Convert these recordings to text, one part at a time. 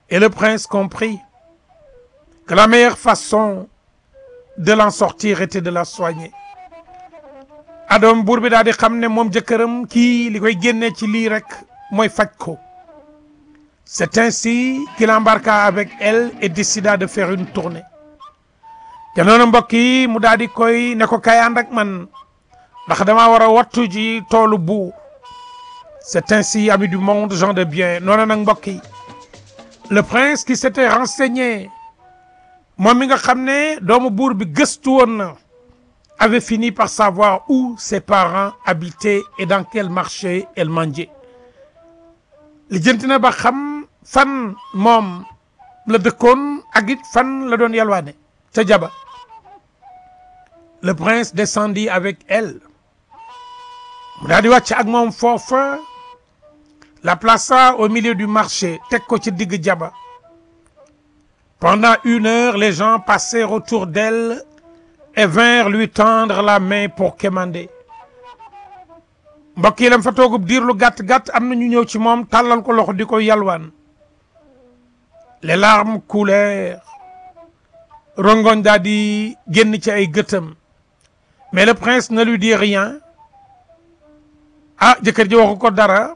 Et le prince comprit que la meilleure façon de l'en sortir était de la soigner adoom buur bi daal di xam ne moom jëkkëram kii li koy génnee ci lii rek mooy faj ko c'est ainsi qu'il embarqua avec elle et décida de faire une tournée te noonu mbokk yi mu daal di koy ne ko kay ànd ak man ndax damaa war a wattu ji toolu buur c'est ainsi ami du monde gens de bien noonu nag mbokk yi le prince qui s'était renseigné moom mi nga xam ne doomu buur bi gëstu woon na avait fini par savoir où ses parents habitaient et dans quel marché elle mangeait lijjanti na ba xam fan moom la dëkkoon ak it fan la doon yalwaane ca jaba le prince descendit avec elle mu daal di wàcc ak moom foofa la plaça au milieu du marché teg ko ci digg jaba pendant une heure les gens passèrent autour d'elle et vinrent lui tendre la main pour quémander mbokk yi lam fa toogub diir lu gàtt gàtt am na ñu ñëw ci moom tàllal ko loxo di ko yalwaan les larmes coulèrent rongoñ daal di génn ci ay gëtam mais le prince ne lui dit rien ah jëkkër ji waxu ko dara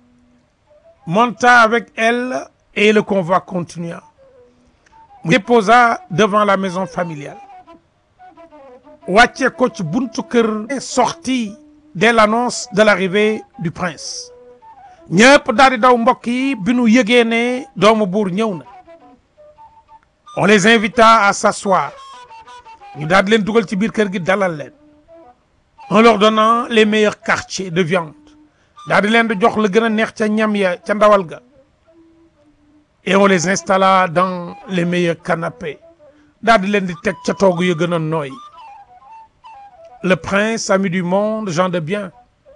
monta avec elle et le convoi continua mu déposa devant la maison familiale wàcce ko ci buntu kër sorti dès l'annonce de l'arrivée du prince ñëpp daal di daw mbokk yi bi nu yëgee ne doomu buur ñëw na on les invita à s'asseoir ñu daal di leen dugal ci biir kër gi dalal leen en leur donnant les meilleurs quartiers de viande daal di leen di jox la gën a neex ca ñam ya ca ndawal ga et on les installa dans les meilleurs canapés daal di leen di teg ca toogu ya gën a nooy le prince ami du monde gens de bien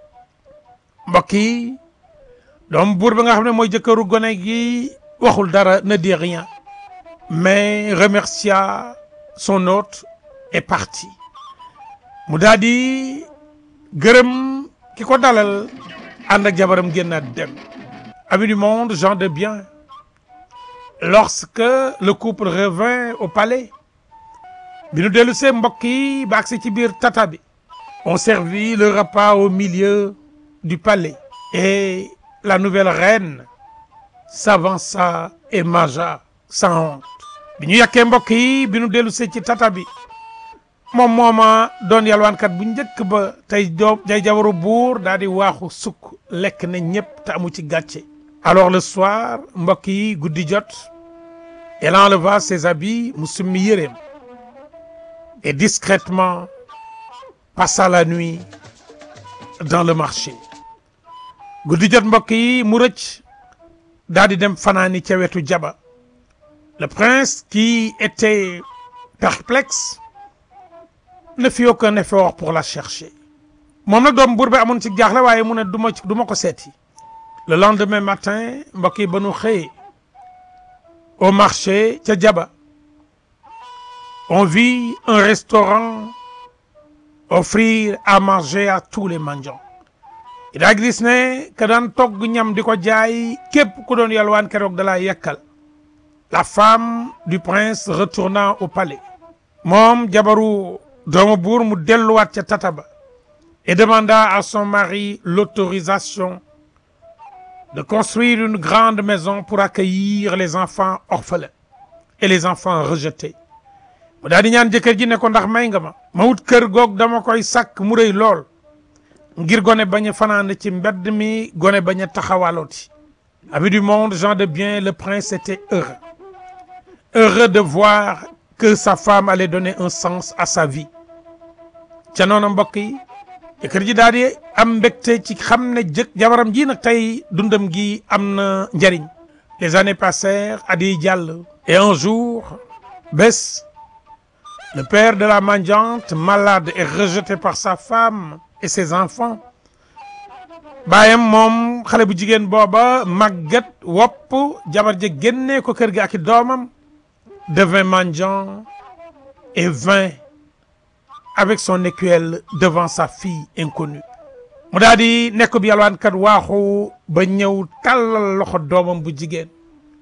mbokk yi doom buur bi nga xam ne mooy jëkkëru gone gi waxul dara ne dit rien mais remercia son hôte et parti mu daal di gërëm ki ko dalal ànd ak jabaram génnaat dem ami du monde gens de bien lorsque le couple revint au palais bi nu dellu see mbokk yi ba agsi ci biir tata bi on servit le repas au milieu du palais et la nouvelle reine s'avança et mangea sans honte bi ñu yàkkee mbokk yi bi nu dellu see ci tata bi moom mooma doon yalwaankat bu njëkk ba tey doom day jabaru buur daal di waaxu sukk lekk na ñëpp te amu ci gàcce alors le soir mbokk yi guddi jot elle enleva ses habits mu summi yéreem et discrètement passa la nuit dans le marché guddi jot mbokk yi mu rëcc daal di dem fanaani ca wetu jaba le prince qui était perplexe ne fit aucun effort pour la chercher moom nag doom buur bi amoon ci jaaxle waaye mu ne du ma du ma ko seeti le lendemain matin mbokk yi ba nu xëyee au marché ca jaba on vit un restaurant offrir à manger à tous les mendiants i daa gis ne ka daan togg ñam di ko jaay képp ku doon yalwaan keroog da laa yekkal la femme du prince retourna au palais moom jabaru doomu buur mu delluwaat ca tata ba et demanda à son mari l'autorisation de construire une grande maison pour accueillir les enfants orphelins et les enfants rejetés mu daal di ñaan jëkkër ji ne ko ndax may nga ma ma wut kër goog dama koy sàkk mu rëy lool ngir gone bañ a fanaan ci mbedd mi gone bañ a taxawalooti amis du monde gens de bien le prince était heureux heureux de voir que sa femme allait donner un sens à sa vie ca noonu mbokk yi jëkkër ji daal di am mbégte ci xam ne jëkk jabaram ji nag tey dundam gi am na njariñ les années passèrent at yi jàll et un jour bés le père de la mendiante malade et rejeté par sa femme et ses enfants baayam moom xale bu jigéen booba màggat wopp jabar ja génnee ko kër gi ak i doomam devint mendiant et vint avec son écuelle devant sa fille inconnue mu daal di nekk bi yalwaankat waaxu ba ñëw tàllal loxo doomam bu jigéen